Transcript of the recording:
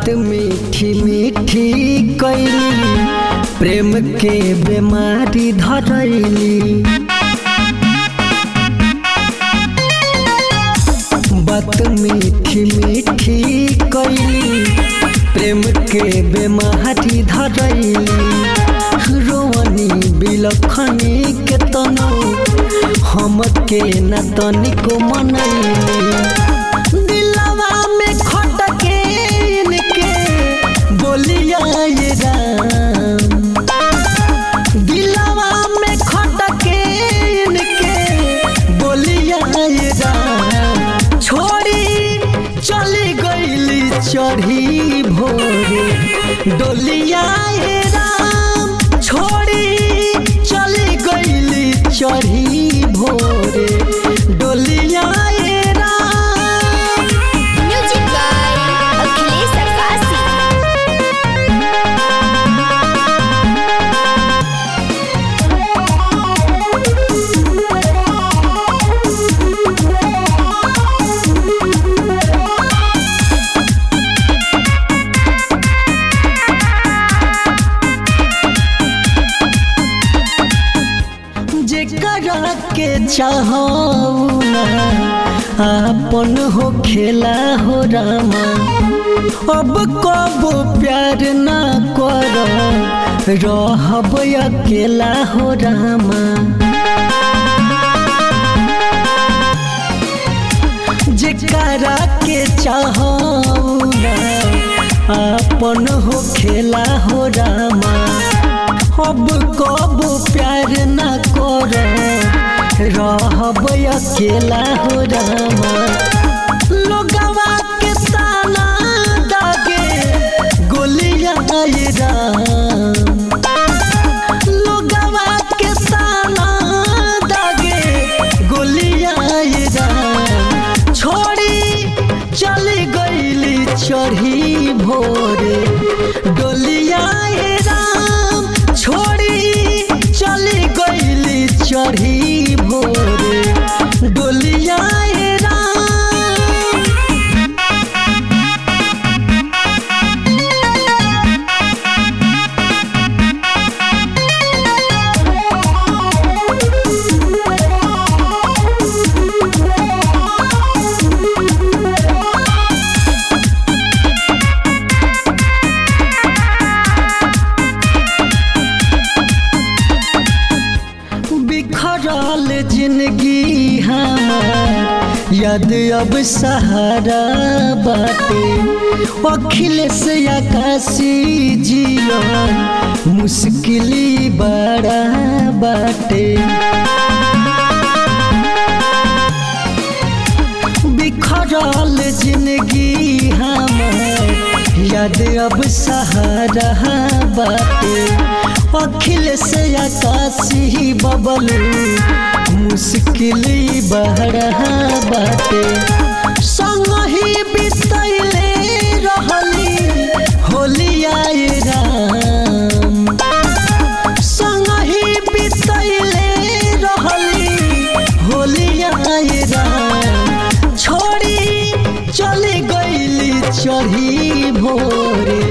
बात मीठी मीठी कैली प्रेम के बीमारी धरैली बात मीठी मीठी कैली प्रेम के बीमारी धरैली रोवनी बिलखनी के तनो हम के न तनिको मनैली दिलवा में खटके इनके बोलिया ये राम दिलवा में खटके इनके बोलिया ये राम छोड़ी चली गईली चढ़ी भोरे डोलिया ये राम छोड़ी चली गईली चढ़ी भोरे डोलिया ये राम म्यूजिक बाय अखिलेश अक्कासी जेकरा के चाहो अपन हो खेला हो रामा अब कबो प्यार ना कर रहब अकेला हो रामा जेकरा के चाहो अपन हो खेला हो रामा अब कब प्यार न कर रहब अकेला हो रामा लोगवा के ताना दागे गोलियां ये राम लोगवा के ताना दागे गोलियां ये राम छोड़ी चली गईली चढ़ी भोरे डोलिया ये राम छोड़ी चली गईली चढ़ी भोरे डोलिया ये राम बिखरल जिंदगी हमार याद अब सहारा बाटे अखिलेश आकाशी जीवन मुश्किली बड़ा बाटे बिखरल जिंदगी हमार याद अब सहारा बाटे अखिलेश आकाशी बबलू मुश्किल बहरा बाटे संग ही बितैले रहली होलिया ये राम संग ही बितैले रहली होलिया ये राम छोड़ी चली गईली चढ़ी भोरे